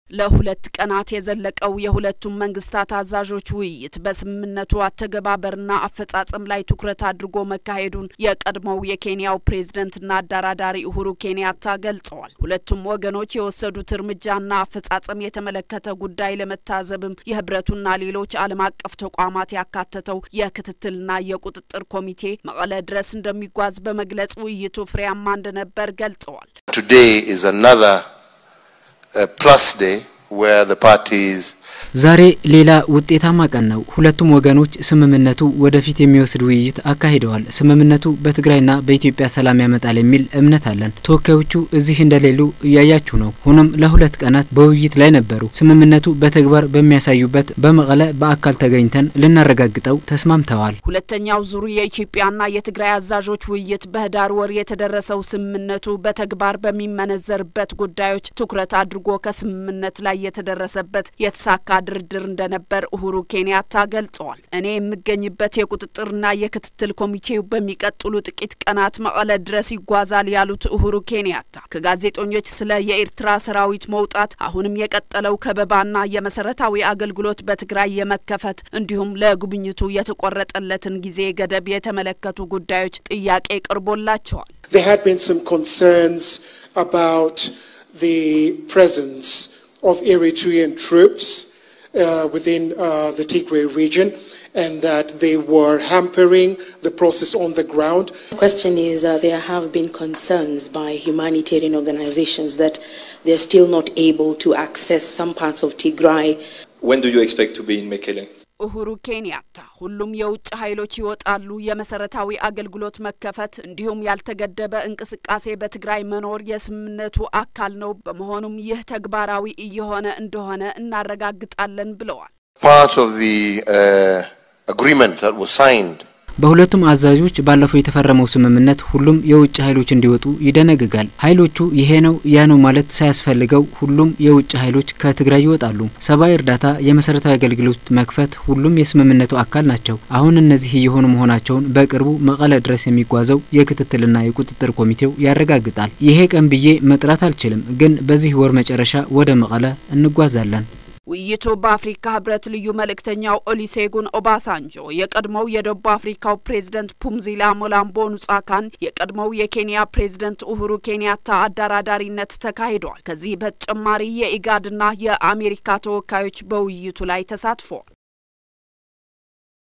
ለሁለት ቀናት የዘለቀው የሁለቱም መንግስታት አዛዦች ውይይት በስምምነቱ አተገባበርና አፈጻጸም ላይ ትኩረት አድርጎ መካሄዱን የቀድሞው የኬንያው ፕሬዝደንትና አደራዳሪ ኡሁሩ ኬንያታ ገልጸዋል። ሁለቱም ወገኖች የወሰዱት እርምጃና አፈጻጸም የተመለከተ ጉዳይ ለመታዘብም የህብረቱና ሌሎች ዓለም አቀፍ ተቋማት ያካተተው የክትትልና የቁጥጥር ኮሚቴ መቀለ ድረስ እንደሚጓዝ በመግለጽ ውይይቱ ፍሬያማ እንደነበር ገልጸዋል። Today is another uh, plus day where the parties ዛሬ ሌላ ውጤታማ ቀን ነው። ሁለቱም ወገኖች ስምምነቱ ወደፊት የሚወስድ ውይይት አካሂደዋል። ስምምነቱ በትግራይና በኢትዮጵያ ሰላም ያመጣል የሚል እምነት አለን። ተወካዮቹ እዚህ እንደሌሉ እያያችሁ ነው። ሆኖም ለሁለት ቀናት በውይይት ላይ ነበሩ። ስምምነቱ በተግባር በሚያሳዩበት በመቀለ በአካል ተገኝተን ልናረጋግጠው ተስማምተዋል። ሁለተኛው ዙር የኢትዮጵያና የትግራይ አዛዦች ውይይት በህዳር ወር የተደረሰው ስምምነቱ በተግባር በሚመነዘርበት ጉዳዮች ትኩረት አድርጎ ከስምምነት ላይ የተደረሰበት የተሳካ ድርድር እንደነበር ኡሁሩ ኬንያታ ገልጸዋል። እኔ የምገኝበት የቁጥጥርና የክትትል ኮሚቴው በሚቀጥሉ ጥቂት ቀናት መቀለ ድረስ ይጓዛል ያሉት ኡሁሩ ኬንያታ ከጋዜጠኞች ስለ የኤርትራ ሰራዊት መውጣት፣ አሁንም የቀጠለው ከበባና የመሰረታዊ አገልግሎት በትግራይ የመከፈት እንዲሁም ለጉብኝቱ የተቆረጠለትን ጊዜ ገደብ የተመለከቱ ጉዳዮች ጥያቄ ቀርቦላቸዋል። There had been some concerns about the presence of Eritrean troops uh, within uh, the Tigray region and that they were hampering the process on the ground. The question is uh, there have been concerns by humanitarian organizations that they're still not able to access some parts of Tigray. When do you expect to be in Mekele? ኡሁሩ ኬንያታ ሁሉም የውጭ ኃይሎች ይወጣሉ፣ የመሰረታዊ አገልግሎት መከፈት እንዲሁም ያልተገደበ እንቅስቃሴ በትግራይ መኖር የስምምነቱ አካል ነው። በመሆኑም ይህ ተግባራዊ እየሆነ እንደሆነ እናረጋግጣለን ብለዋል። part of the uh, agreement that was signed በሁለቱም አዛዦች ባለፈው የተፈረመው ስምምነት ሁሉም የውጭ ኃይሎች እንዲወጡ ይደነግጋል። ኃይሎቹ ይሄ ነው ያ ነው ማለት ሳያስፈልገው ሁሉም የውጭ ኃይሎች ከትግራይ ይወጣሉ። ሰብአዊ እርዳታ፣ የመሰረታዊ አገልግሎት መክፈት ሁሉም የስምምነቱ አካል ናቸው። አሁን እነዚህ እየሆኑ መሆናቸውን በቅርቡ መቀለ ድረስ የሚጓዘው የክትትልና የቁጥጥር ኮሚቴው ያረጋግጣል። ይሄ ቀን ብዬ መጥራት አልችልም፣ ግን በዚህ ወር መጨረሻ ወደ መቀለ እንጓዛለን። ውይይቱ በአፍሪካ ህብረት ልዩ መልእክተኛው ኦሊሴጉን ኦባሳንጆ፣ የቀድሞው የደቡብ አፍሪካው ፕሬዝደንት ፑምዚላ ሞላምቦ ኑጻካን፣ የቀድሞው የኬንያ ፕሬዝደንት ኡሁሩ ኬንያታ አደራዳሪነት ተካሂደዋል። ከዚህ በተጨማሪ የኢጋድና የአሜሪካ ተወካዮች በውይይቱ ላይ ተሳትፈዋል።